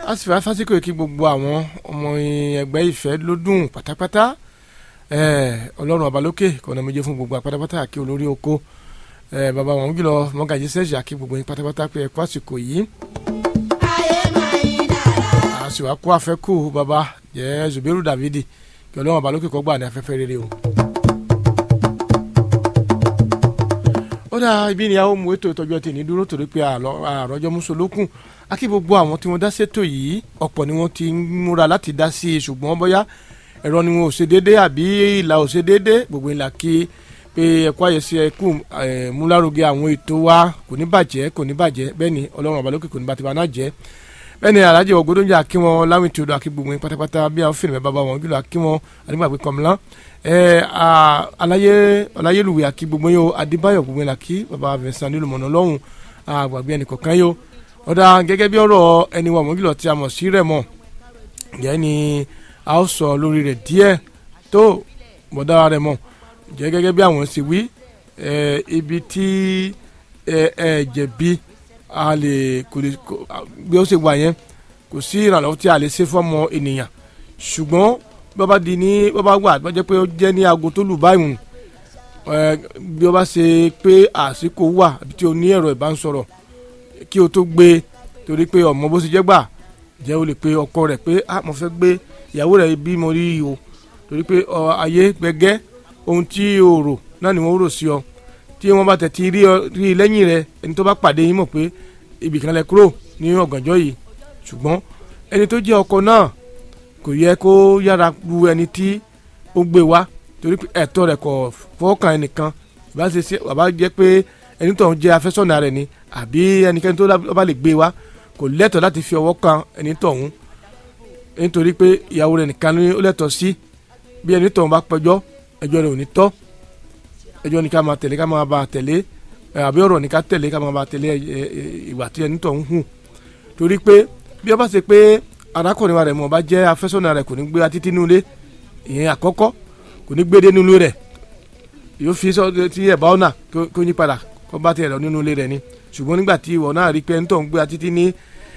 a sì fẹ́ fásitì kí gbogbo àwọn ọmọ ẹgbẹ́ ìfẹ́ ló dùn pátápátá ọlọ́run ọba lókè kọ́nà méje fún gbogbo pátápátá kí olórí oko bàbá wọn jùlọ mọ́gàjì sẹ́ẹ̀sì kí gbogbo yín pátápátá pé ẹ̀kọ́ àsìkò yìí. a sì wá kó àfẹ́kù bàbá jẹ́ Zubairu Davidi kí ọlọ́run ọba lókè kó gbà ní afẹ́fẹ́ rere o. ó dá ibi ni a ó mú ètò ìtọ́jú ọtí ní dúró torí pé àròjọ mùsùlùkùn akí gbogbo àwọn tí wọ́n dá sétò yìí ọ̀pọ̀ ni wọ́n ti ń múra láti dá sí i ṣùgbọ́n bóyá ẹ̀rọ ni wọn ò ṣe déédé àbí ìlà ò ṣe déédé gbogbo ìlà kí pé ẹ̀kọ́ àyẹ̀sí ẹ̀kú múlárugẹ àwọn ètò wa kò ní bàjẹ́ kò ní bàjẹ́ bẹ́ẹ̀ ni ọlọ́run ọ̀bàlókè kò ní bàtí bá náà jẹ́ bẹ́ẹ̀ ni alájẹ ògbódóńjà kí wọn láwìn tí o dọ̀ akí gbogbo yín pátápátá bí àwọn fèrè bàbá wọn jùlọ akí wọn àdìgbàgbé kọ̀mìlán alayéluwé akí gbogbo yín o adébáyọ̀ gbogbo yín lakí bàbá Vincent nílùmọ̀nà lọ́hùn àgbàgbé ẹnì kọ̀ọ̀kan yìí o ọ̀dà gẹ́gẹ́ bí ọ̀rọ̀ ẹni wà mọ́gìlọ̀ tí a mọ̀ sí rẹ̀ mọ̀ jẹ́ ni a ó sọ lórí rẹ̀ díẹ̀ tó mọ̀dá rẹ̀ mọ̀ jẹ́ gẹ́gẹ́ bí àwọn ṣe wí ibi tí ẹ jẹ̀bi a lè kò lè bí ó ṣe wà yẹn kò sí ìrànlọ́wọ́ tí a lè ṣe fọ́mọ ènìyàn ṣùgbọ́n bí wọ́n bá di ní bí wọ́n bá wà bí wọ́n jẹ́ pé ó jẹ́ ní aago tó lù báyìí bí wọ́n bá ṣe pé àsìkò wà àbí tí o ní ẹ̀rọ ìbánisọ̀rọ̀ kí o tó gbé torí pé ọmọ bó ṣe jẹ́ gbà jẹ́ o lè pe ọkọ rẹ̀ pé ah mo fẹ́ gbé ìyàwó rẹ̀ bí mo rí o torí pé ayé gbẹgẹ́ ohun tí o rò náà ni wọ́n rò sí ọ tí wọ́n bá tẹ̀tí rí rí lẹ́yìn rẹ̀ ẹni tó bá pàdé yín mọ̀ pé ibì kan lẹ kúrò ní ọ̀gànjọ́ yìí ṣùgbọ́n ẹni tó jẹ́ ọkọ náà kò yẹ kó yára lu ẹni tí ó gbé wá torí pé ẹ̀tọ́ rẹ̀ kò fọ́ọ̀kan ẹnìkan ìbá ṣe ṣe bàbá jẹ́ pé ẹni tó ń jẹ́ afẹ́sọ̀nà rẹ̀ ni àbí ẹnikẹ́ni tó bá lè gbé wá kò lẹ́tọ̀ọ́ láti fi ọwọ́ kan ẹni tọ̀hún nítorí pé ìyàwó rẹ̀ nìkan ni ó lẹ́tọ̀ọ́ sí bí ẹni tọ̀hún bá pẹjọ́ ẹjọ́ rẹ̀ ò ní tọ́ ẹjọ́ ní ká máa tẹ̀lé ká máa bá tẹ̀lé àbí ọ̀rọ̀ ní ká tẹ̀lé ká máa bá tẹ̀lé ìwà tí ẹni tọ̀hún hù torí pé bí wọ́n bá ṣe pé arákùnrin wa rẹ̀ mọ̀ bá jẹ́ afẹ́sọ̀nà rẹ̀ kò ní gbé títí nulẹ̀ ìyẹn àkọ́kọ́ kò ní gbé dé nínú rẹ̀ yóò fi sọ ti ẹ̀ bá ọ̀nà kó yí padà kó bá tiẹ̀ lọ nínú ilé rẹ̀ ni ṣùgbọ́n nígbà tí ìwọ náà rí pé ẹni tó ń gbé títí ní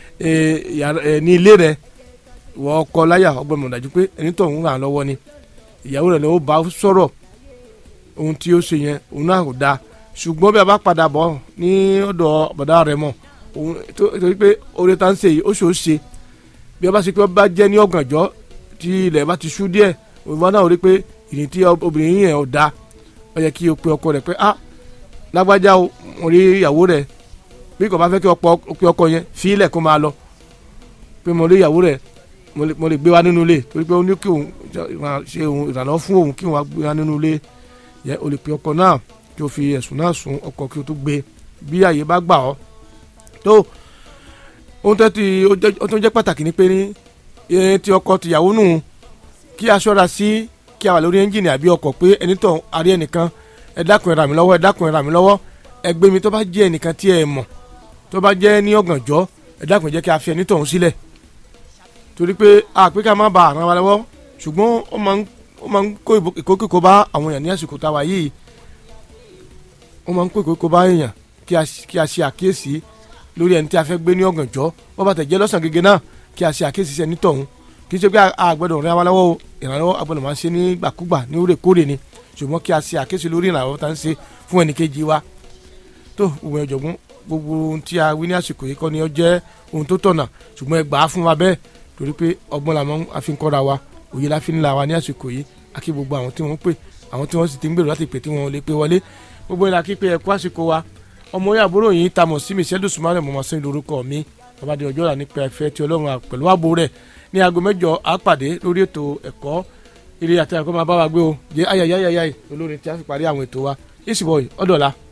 ní ilé rẹ̀ wọ́n ọkọ láyà ọgbọ́n mọ̀ dájú pé ẹni tó ń ràn lọ́wọ́ ni ìyàwó rẹ̀ lọ́wọ́ bá sọ̀rọ̀ ohun tí ó ṣe yẹn òun náà kò dáa ṣùgbọ́n bí a bá padà bọ̀ ní ọ̀dọ̀ bọ̀dá rẹ̀ mọ̀ òun torí pé oore tá ń ṣe yìí ó ṣòó ṣe bí a bá ṣe pé ó bá jẹ́ ní ọ̀gànjọ́ tí ilẹ̀ bá ti ṣú díẹ̀ òun náà rí pé ìrìn tí obìnrin yẹn ò dáa ó yẹ kí o pe ọkọ rẹ̀ pé ah lágbájá o mo rí ìyàwó rẹ̀ bí kò bá fẹ́ kí ọkọ ọkọ yẹn fi ilẹ̀ kó máa lọ pé mo rí ìyàwó rẹ̀ mo lè gbé wa nínú ilé torí pé ó ní kí òun ṣe òun ìrànlọ́wọ́ fún òun kí òun wá gbé wa nínú ilé yẹ o lè pe ọkọ náà kí o fi ẹ̀sùn náà sùn ọkọ kí o tó gbé bí àyè bá gbà ọ́ tó ohun tó ti ó tó jẹ́ pàtàkì ni pé ní ti ọkọ tìyàwó nù kí a ṣọ́ra sí kí a wà lórí ẹ́ńjìnì àbí ọkọ̀ pé ẹni tó arí ẹnìkan ẹ dákun ẹ ràn mí lọ́wọ́ ẹ dákun ẹ ràn mí lọ́wọ́ ẹ gbé mi tó bá jẹ́ ẹnìkan tí ẹ mọ̀ tó bá jẹ́ ní ọ̀gànjọ́ ẹ dákun ẹ jẹ́ kí a fi ẹni tọ̀hún sílẹ̀ torí pé àpé ká má ba àrùn wa lọ́wọ́ ṣùgbọ́n ó máa ń kó ìkókòkò bá àwọn èèyàn ní àsìkò tá a wà yìí ó máa ń kó ìkókòkò bá èèyàn kí a ṣe àkíyèsí lórí ẹni tí a fẹ́ gbé ní ọ̀gànjọ́ wọ́n bá tẹ̀ jẹ́ lọ́sàn gẹ́gẹ́ náà kí a ṣe àkíyèsí sí ẹni tọ̀hún kì í ṣe pé àgbẹ̀dọ̀ rẹ̀ wá lọ́wọ́ ìrànlọ́wọ́ agbọ́dọ̀ máa ń ṣe ní gbàkúgbà ní òrèkóòrè ni ṣùgbọ́n kí a ṣe àkíyèsí lórí ìrànlọ́wọ́ tá ń ṣe fún ẹnìkejì wa tó òwe ọ̀jọ̀gbọ́n gbogbo ohun tí a wí ní àsìkò yìí kọ́ ni ó jẹ́ ohun tó tọ̀nà ṣùgbọ́n ẹ gbà á fún wa bẹ́ẹ̀ torí pé ọgbọ́n làwọn afi ń kọ́ra wa òye la fi ń la wa ní àsìkò yìí àkí gbogbo àwọn tí wọ́n pè àwọn tí wọ́n sì ti ń gbèrò láti pè tí wọ́n lè pè wọlé gbogbo ìlà kí pé ẹ kú àsìkò wa ọmọ yà àbúrò yìí ta mọ̀ sí michelle dùsùmárè mọ̀mọ́ sí lórúkọ mi babadé ọjọ́ rà nípa ẹ̀fẹ́ tí ọlọ́run pẹ̀lú ààbò rẹ̀ ní aago mẹ́jọ àpàdé lórí ètò ẹ̀kọ́ ilé àti ẹ̀kọ́ máa bá wa gbé o jẹ́ ayayayayay olórin tí a fi parí àwọn ètò wa ìsìbọ̀ ọ̀dọ̀la.